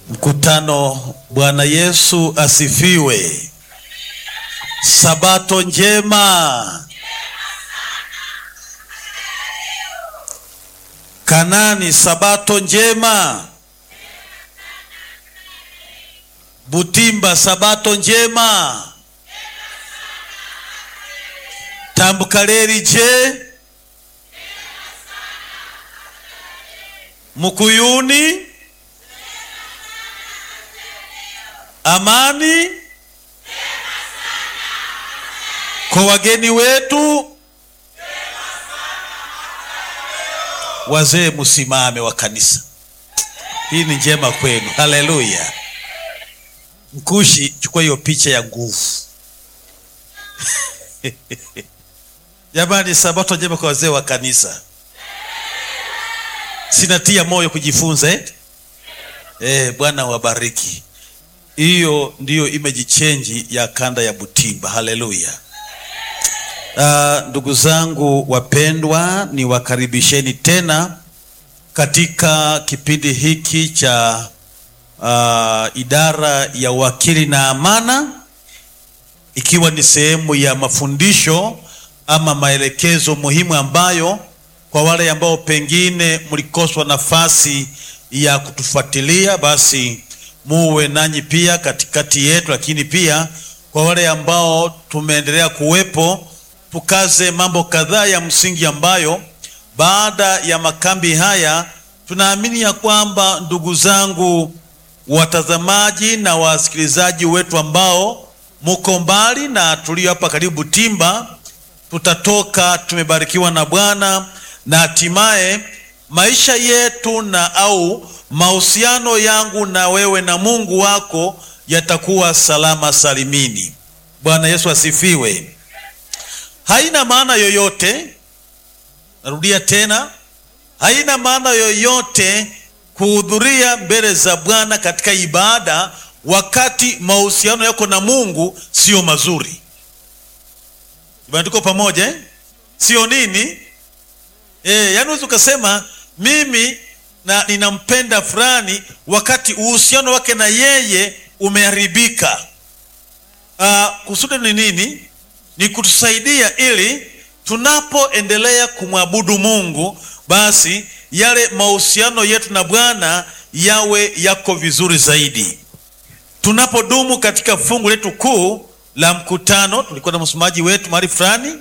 Mkutano, Bwana Yesu asifiwe. Sabato njema. Kanani, sabato njema. Butimba, sabato njema. Tambukareri je? Mukuyuni, amani kwa wageni wetu. Wazee msimame wa kanisa, hii ni njema kwenu. Haleluya! Mkushi, chukua hiyo picha ya nguvu jamani. Sabato njema kwa wazee wa kanisa. Sinatia moyo kujifunza eh? Eh, Bwana wabariki. Hiyo ndiyo image change ya kanda ya Butimba. Haleluya. Uh, ndugu zangu wapendwa, niwakaribisheni tena katika kipindi hiki cha uh, idara ya wakili na amana, ikiwa ni sehemu ya mafundisho ama maelekezo muhimu ambayo kwa wale ambao pengine mlikoswa nafasi ya kutufuatilia, basi muwe nanyi pia katikati yetu, lakini pia kwa wale ambao tumeendelea kuwepo tukaze mambo kadhaa ya msingi ambayo baada ya makambi haya tunaamini ya kwamba ndugu zangu watazamaji na wasikilizaji wetu ambao muko mbali na tulio hapa karibu Butimba, tutatoka tumebarikiwa na Bwana na hatimaye maisha yetu na au mahusiano yangu na wewe na Mungu wako yatakuwa salama salimini. Bwana Yesu asifiwe. Haina maana yoyote, narudia tena, haina maana yoyote kuhudhuria mbele za Bwana katika ibada wakati mahusiano yako na Mungu sio mazuri. Tuko pamoja eh? Sio nini eh? Yani unaweza ukasema mimi na ninampenda fulani wakati uhusiano wake na yeye umeharibika. Uh, kusudi ni nini? Ni kutusaidia ili tunapoendelea kumwabudu Mungu basi yale mahusiano yetu na Bwana yawe yako vizuri zaidi. Tunapodumu katika fungu letu kuu la mkutano, tulikuwa na msomaji wetu mahali fulani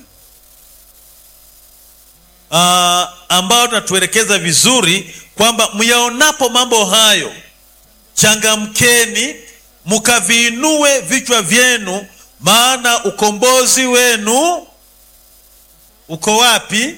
uh, ambao tunatuelekeza vizuri kwamba myaonapo mambo hayo, changamkeni mkaviinue vichwa vyenu maana ukombozi wenu uko wapi?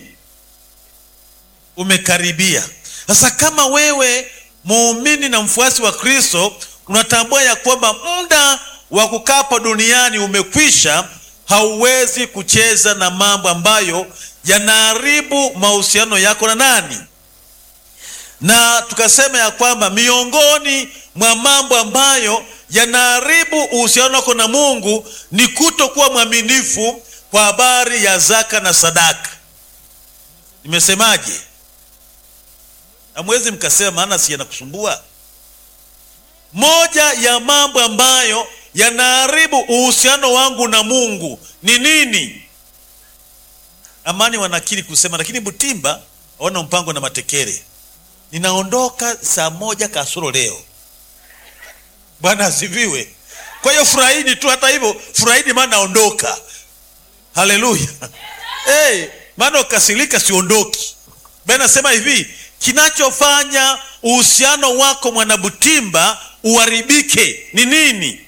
Umekaribia. Sasa kama wewe muumini na mfuasi wa Kristo unatambua ya kwamba muda wa kukaa hapa duniani umekwisha, hauwezi kucheza na mambo ambayo yanaharibu mahusiano yako na nani, na tukasema ya kwamba miongoni mwa mambo ambayo yanaharibu uhusiano wako na Mungu ni kutokuwa mwaminifu kwa habari ya zaka na sadaka. Nimesemaje? Hamwezi mkasema maana si yanakusumbua. Moja ya mambo ambayo yanaharibu uhusiano wangu na Mungu ni nini? Amani wanakiri kusema, lakini Butimba waona mpango na matekere, ninaondoka saa moja kasoro leo. Bwana asifiwe. Kwa hiyo furahini tu, hata hivyo furahini, maana naondoka. Haleluya. Hey, maana ukasirika siondoki. Bwana nasema hivi, kinachofanya uhusiano wako mwanabutimba uharibike ni nini?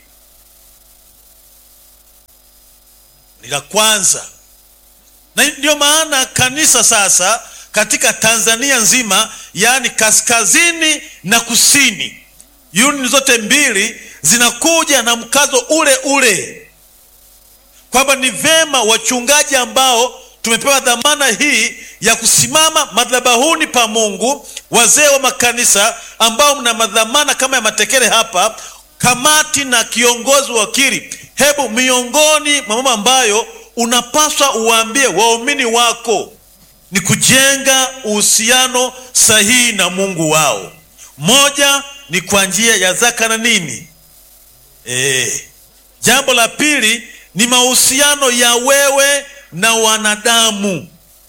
Ni la kwanza, na ndio maana kanisa sasa katika Tanzania nzima, yaani kaskazini na kusini Unioni zote mbili zinakuja na mkazo ule ule kwamba ni vema wachungaji ambao tumepewa dhamana hii ya kusimama madhabahuni pa Mungu, wazee wa makanisa ambao mna madhamana kama ya matekele hapa, kamati na kiongozi wakili, hebu miongoni mwa mambo ambayo unapaswa uwaambie waumini wako ni kujenga uhusiano sahihi na Mungu wao. Moja ni kwa njia ya zaka na nini e. Jambo la pili ni mahusiano ya wewe na wanadamu.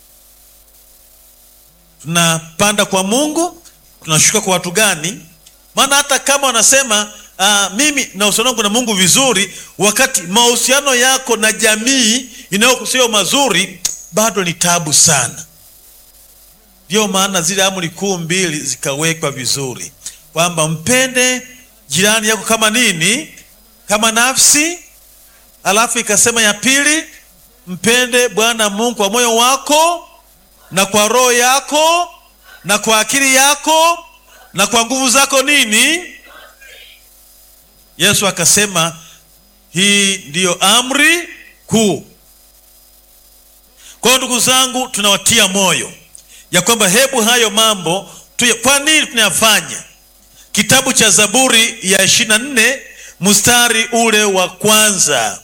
Tunapanda kwa Mungu, tunashuka kwa watu gani? Maana hata kama wanasema uh, mimi na uhusiano wangu na Mungu vizuri, wakati mahusiano yako na jamii inayokusio mazuri, bado ni tabu sana. Ndiyo maana zile amri kuu mbili zikawekwa vizuri, kwamba mpende jirani yako kama nini? Kama nafsi. Alafu ikasema ya pili, mpende Bwana Mungu kwa moyo wako na kwa roho yako na kwa akili yako na kwa nguvu zako nini. Yesu akasema hii ndiyo amri kuu. Kwa hiyo ndugu zangu, tunawatia moyo ya kwamba hebu hayo mambo tuya, kwa nini tunayafanya? Kitabu cha Zaburi ya ishirini na nne mstari ule wa kwanza.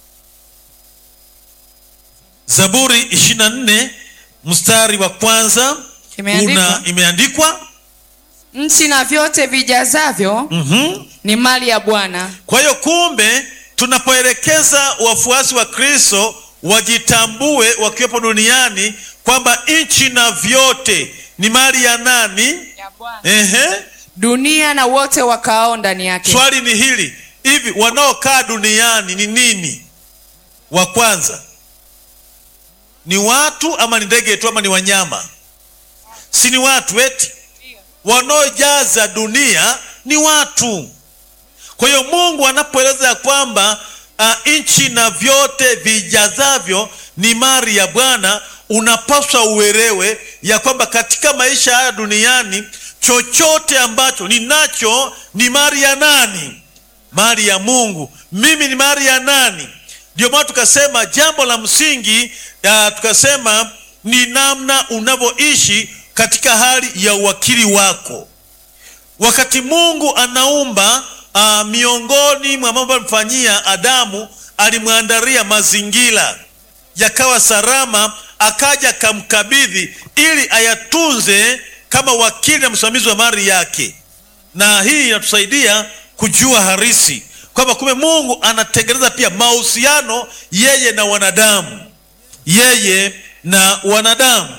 Zaburi ishirini na nne mstari wa kwanza Imeandikwa. una imeandikwa nchi na vyote vijazavyo mhm. ni mali ya Bwana. Kwa hiyo kumbe, tunapoelekeza wafuasi wa Kristo wajitambue wakiwepo duniani kwamba nchi na vyote ni mali ya nani? Ehe. Dunia na wote wakaao ndani yake. Swali ni hili, hivi wanaokaa duniani ni nini? Wa kwanza ni watu ama ni ndege tu ama ni wanyama? Si ni watu eti? Wanaojaza dunia ni watu. Kwa hiyo Mungu anapoeleza ya kwamba uh, nchi na vyote vijazavyo ni mali ya Bwana, unapaswa uelewe ya kwamba katika maisha haya duniani chochote ambacho ninacho ni mali ya nani? Mali ya Mungu. Mimi ni mali ya nani? Ndio maana tukasema jambo la msingi uh, tukasema ni namna unavyoishi katika hali ya uwakili wako. Wakati Mungu anaumba uh, miongoni mwa mambo alimfanyia Adamu, alimwandalia mazingira yakawa salama, akaja akamkabidhi ili ayatunze kama wakili na msimamizi wa mali yake, na hii inatusaidia kujua harisi kwamba kumbe Mungu anatengeneza pia mahusiano yeye na wanadamu, yeye na wanadamu.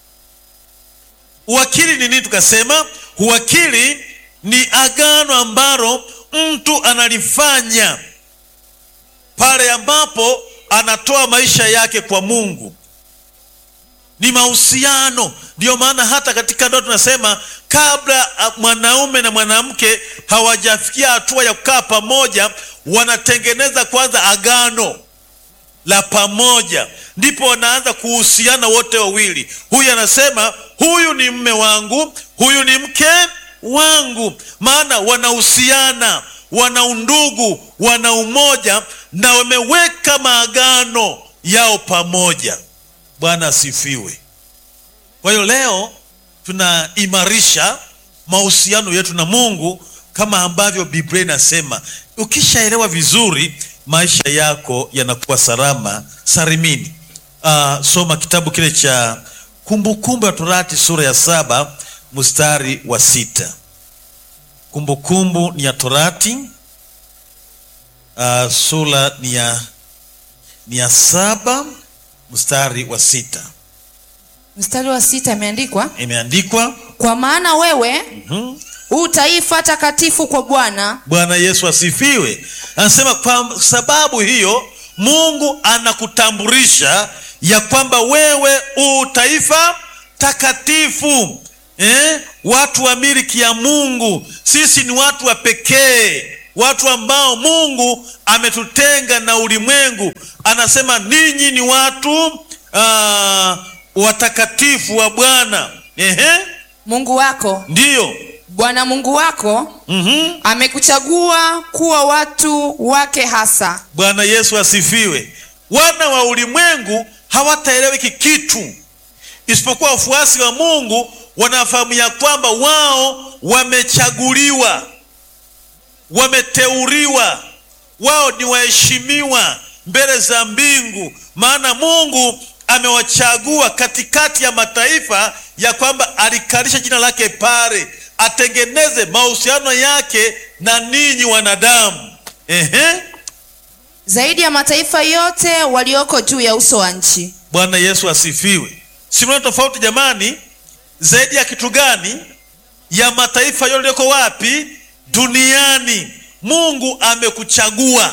Uwakili ni nini? Tukasema uwakili ni agano ambalo mtu analifanya pale ambapo anatoa maisha yake kwa Mungu. Ni mahusiano. Ndiyo maana hata katika ndoa tunasema kabla ah, mwanaume na mwanamke hawajafikia hatua ya kukaa pamoja, wanatengeneza kwanza agano la pamoja, ndipo wanaanza kuhusiana wote wawili. Huyu anasema huyu ni mme wangu, huyu ni mke wangu, maana wanahusiana, wana undugu, wana umoja na wameweka maagano yao pamoja. Bwana asifiwe. Kwa hiyo leo tunaimarisha mahusiano yetu na Mungu kama ambavyo Biblia inasema. Ukishaelewa vizuri, maisha yako yanakuwa salama salimini. Uh, soma kitabu kile cha Kumbukumbu ya Torati sura ya saba mstari wa sita. Kumbukumbu ni ya Torati uh, sura ni ya, ni ya saba mstari wa sita Mstari wa sita imeandikwa, imeandikwa. kwa maana wewe Mhm. u taifa takatifu kwa Bwana, Bwana Yesu asifiwe. Anasema kwa sababu hiyo Mungu anakutambulisha ya kwamba wewe u taifa takatifu eh? Watu wa miliki ya Mungu. Sisi ni watu wa pekee, watu ambao Mungu ametutenga na ulimwengu. Anasema ninyi ni watu ah, watakatifu wa Bwana. Ehe, Mungu wako. ndiyo. Bwana Mungu wako Mhm. amekuchagua kuwa watu wake hasa. Bwana Yesu asifiwe. Wana wa ulimwengu hawataelewa hiki kitu, isipokuwa wafuasi wa Mungu wanafahamu ya kwamba wao wamechaguliwa, wameteuliwa, wao ni waheshimiwa mbele za mbingu, maana Mungu amewachagua katikati ya mataifa ya kwamba alikalisha jina lake pale atengeneze mahusiano yake na ninyi wanadamu Ehe. zaidi ya mataifa yote walioko juu ya uso wa nchi bwana yesu asifiwe simona tofauti jamani zaidi ya kitu gani ya mataifa yote yaliyoko wapi duniani mungu amekuchagua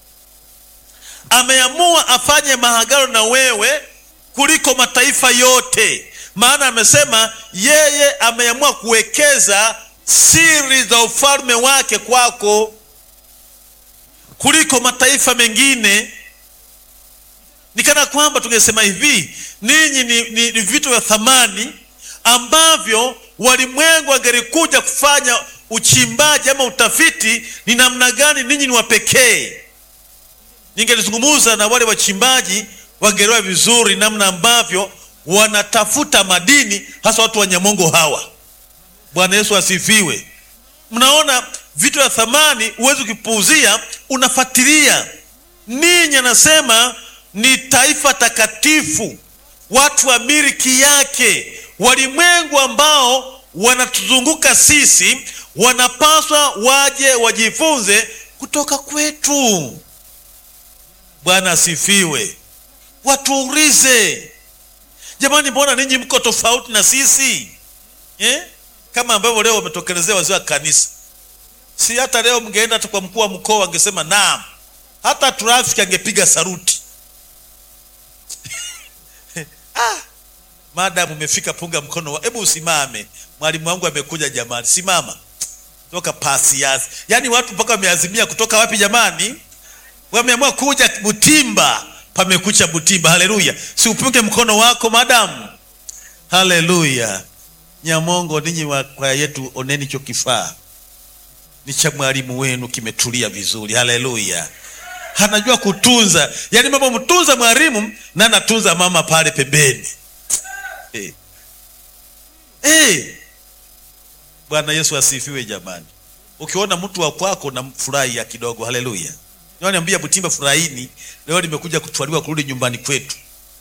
ameamua afanye mahagano na wewe kuliko mataifa yote maana amesema yeye ameamua kuwekeza siri za ufalme wake kwako kuliko mataifa mengine ni kana kwamba tungesema hivi ninyi ni, ni, ni vitu vya thamani ambavyo walimwengu wangelikuja kufanya uchimbaji ama utafiti ni namna gani ninyi ni wapekee ningelizungumuza na wale wachimbaji wangeelewa vizuri namna ambavyo wanatafuta madini hasa watu wa nyamongo hawa bwana yesu asifiwe mnaona vitu vya thamani huwezi ukipuuzia unafuatilia ninyi anasema ni taifa takatifu watu wa miliki yake walimwengu ambao wanatuzunguka sisi wanapaswa waje wajifunze kutoka kwetu bwana asifiwe watuulize jamani mbona ninyi mko tofauti na sisi eh? kama ambavyo leo wametokelezea wazee wa kanisa si hata leo mngeenda hata kwa mkuu wa mkoa angesema naam hata trafiki angepiga saruti ah, madamu umefika punga mkono wa hebu usimame mwalimu wangu amekuja jamani simama toka pasiasi yaani watu mpaka wameazimia kutoka wapi jamani wameamua kuja butimba pamekucha butimba haleluya si upunge mkono wako madamu haleluya nyamongo ninyi wa kwaya yetu oneni hicho kifaa ni cha mwalimu wenu kimetulia vizuri haleluya anajua kutunza yaani mama mtunza mwalimu na anatunza mama pale pembeni hey. Hey. bwana yesu asifiwe jamani ukiona mtu wa kwako na furahi ya kidogo haleluya niambia butimba furahini leo nimekuja kutwaliwa kurudi nyumbani kwetu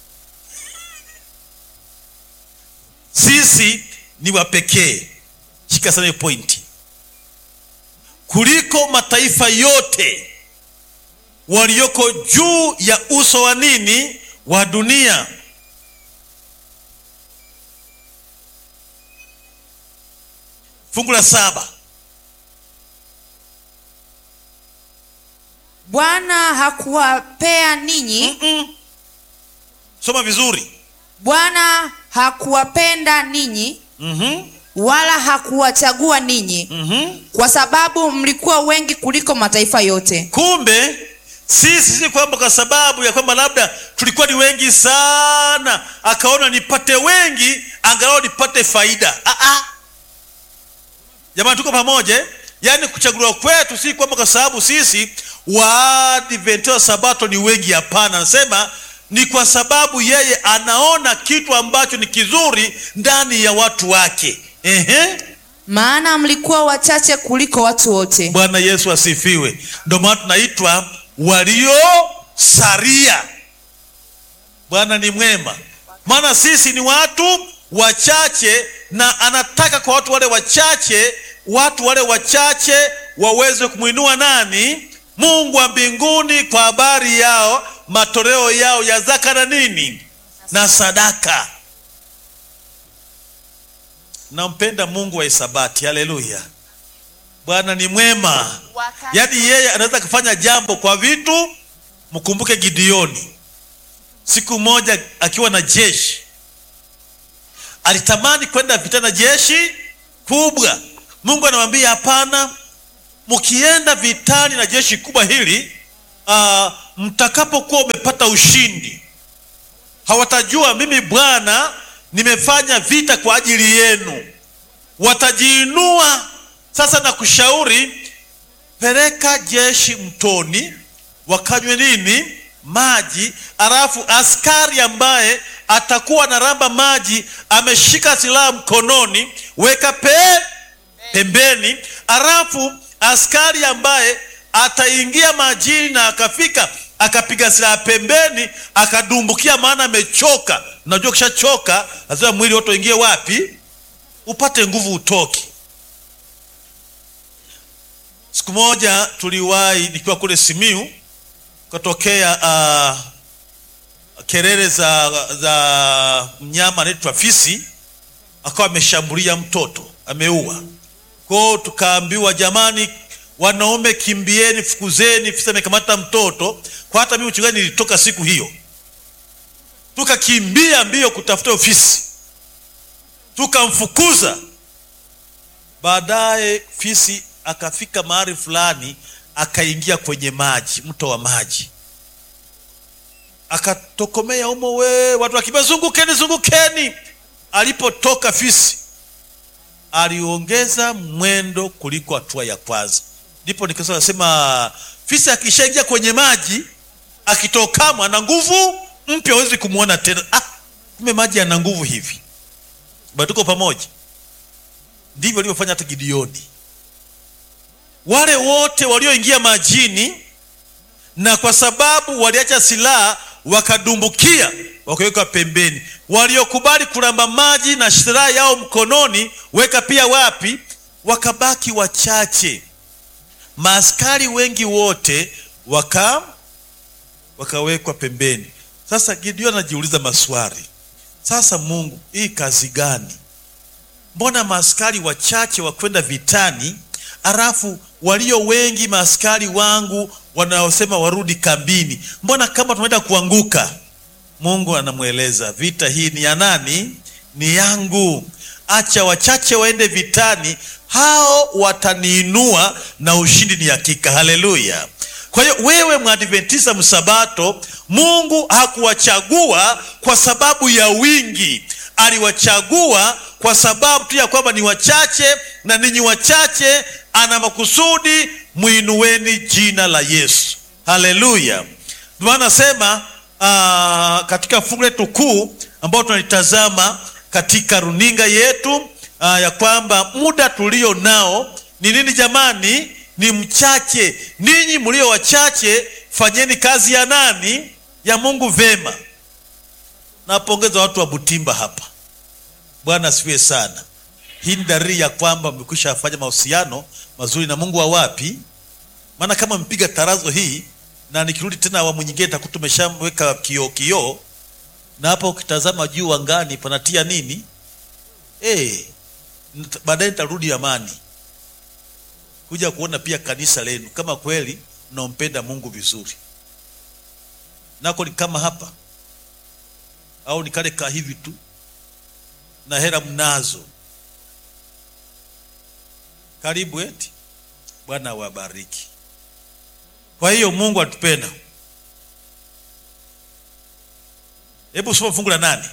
sisi ni wapekee shika sana hiyo pointi kuliko mataifa yote walioko juu ya uso wa nini wa dunia fungu la saba bwana hakuwapea ninyi Mm-mm. soma vizuri bwana hakuwapenda ninyi mm-hmm. wala hakuwachagua ninyi Mm-hmm. kwa sababu mlikuwa wengi kuliko mataifa yote kumbe sisi si kwamba kwa sababu ya kwamba labda tulikuwa ni wengi sana akaona nipate wengi angalau nipate faida Ah-ah. jamani tuko pamoja eh? yaani kuchaguliwa kwetu si kwamba kwa sababu sisi waadventista wa sabato ni wengi hapana anasema ni kwa sababu yeye anaona kitu ambacho ni kizuri ndani ya watu wake Ehe. maana mlikuwa wachache kuliko watu wote bwana yesu asifiwe ndio maana tunaitwa waliosaria bwana ni mwema maana sisi ni watu wachache na anataka kwa watu wale wachache watu wale wachache waweze kumwinua nani mungu wa mbinguni kwa habari yao matoleo yao ya zaka na nini na sadaka nampenda mungu wa isabati haleluya bwana ni mwema yaani yeye anaweza kufanya jambo kwa vitu mkumbuke gideoni siku moja akiwa na jeshi alitamani kwenda vita na jeshi kubwa mungu anamwambia hapana mkienda vitani na jeshi kubwa hili uh, mtakapokuwa umepata ushindi hawatajua mimi bwana nimefanya vita kwa ajili yenu watajiinua sasa na kushauri peleka jeshi mtoni wakanywe nini maji alafu askari ambaye atakuwa anaramba maji ameshika silaha mkononi weka pe pembeni alafu askari ambaye ataingia majini na akafika akapiga silaha pembeni akadumbukia maana amechoka unajua ukishachoka lazima mwili wote uingie wapi upate nguvu utoke siku moja tuliwahi nikiwa kule simiu katokea uh, kelele za za mnyama anaitwa fisi akawa ameshambulia mtoto ameua kwao tukaambiwa jamani wanaume kimbieni fukuzeni fisi amekamata mtoto kwa hata mimi uchungaji nilitoka siku hiyo tukakimbia mbio kutafuta ofisi tukamfukuza baadaye fisi akafika mahali fulani akaingia kwenye maji mto wa maji akatokomea umo we watu wakimbia zungukeni zungukeni alipotoka fisi aliongeza mwendo kuliko hatua ya kwanza ndipo nikasa nasema fisi akishaingia kwenye maji akitokama ana nguvu mpya huwezi kumwona tena ah, kumbe maji ana nguvu hivi bado tuko pamoja ndivyo alivyofanya hata gideoni wale wote walioingia majini na kwa sababu waliacha silaha wakadumbukia wakaweka pembeni waliokubali kulamba maji na silaha yao mkononi weka pia wapi wakabaki wachache maaskari wengi wote waka wakawekwa pembeni sasa gideon anajiuliza maswali sasa mungu hii kazi gani mbona maaskari wachache wakwenda vitani halafu walio wengi maaskari wangu wanaosema warudi kambini mbona kama tunaenda kuanguka mungu anamweleza vita hii ni ya nani ni yangu acha wachache waende vitani hao wataniinua na ushindi ni hakika haleluya kwa hiyo wewe mwadventisa msabato mungu hakuwachagua kwa sababu ya wingi aliwachagua kwa sababu tu ya kwamba ni wachache na ninyi wachache ana makusudi mwinueni jina la yesu haleluya ndio nasema uh, katika fungu letu kuu ambao tunalitazama katika runinga yetu uh, ya kwamba muda tulio nao ni nini jamani ni mchache ninyi mlio wachache fanyeni kazi ya nani ya mungu vema napongeza watu wa butimba hapa bwana asifiwe sana hii ni dalili ya kwamba mmekwisha fanya mahusiano mazuri na mungu wa wapi maana kama mpiga tarazo hii na nikirudi tena awamu nyingine takuwa tumeshamweka kioo kioo na hapa ukitazama juu angani panatia nini hey, baadaye nitarudi amani kuja kuona pia kanisa lenu kama kweli mnaompenda mungu vizuri nako ni kama hapa au ni kale ka hivi tu na hera mnazo karibu eti bwana wabariki kwa hiyo mungu atupenda hebu soma fungu la nane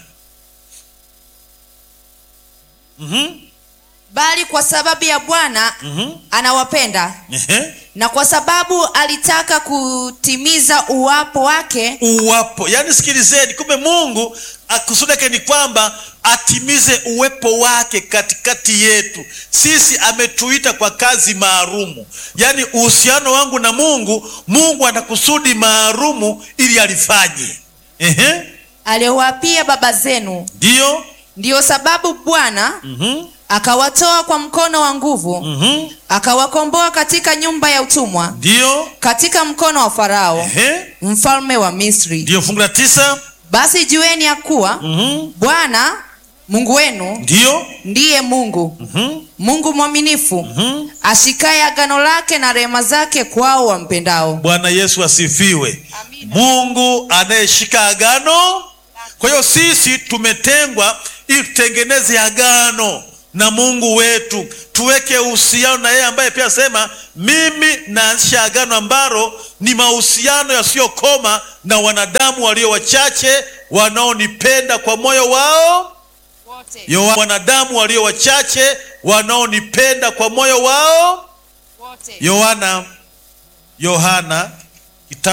mm-hmm. bali kwa sababu ya bwana Mm-hmm. anawapenda Ehe. na kwa sababu alitaka kutimiza uwapo wake uwapo yaani sikilizeni kumbe mungu kusudi yake ni kwamba atimize uwepo wake katikati yetu sisi ametuita kwa kazi maalumu yaani uhusiano wangu na mungu mungu ana kusudi maalumu ili alifanye Ehe. aliyowapia baba zenu ndiyo ndiyo sababu bwana mm-hmm. akawatoa kwa mkono wa nguvu mm-hmm. akawakomboa katika nyumba ya utumwa ndiyo katika mkono wa farao Ehe. mfalme wa misri ndiyo fungu la tisa basi jueni ya kuwa mm-hmm. bwana mungu wenu ndiyo ndiye mungu mm-hmm. mungu mwaminifu mm-hmm. ashikaye agano lake na rehema zake kwao wampendao bwana yesu asifiwe Amina. mungu anayeshika agano kwa hiyo sisi tumetengwa ili tutengeneze agano na mungu wetu tuweke uhusiano na yeye ambaye pia sema mimi naanzisha agano ambalo ni mahusiano yasiyokoma na wanadamu walio wachache wanaonipenda kwa moyo wao Yo, wanadamu walio wachache wanaonipenda kwa moyo wao yohana yohana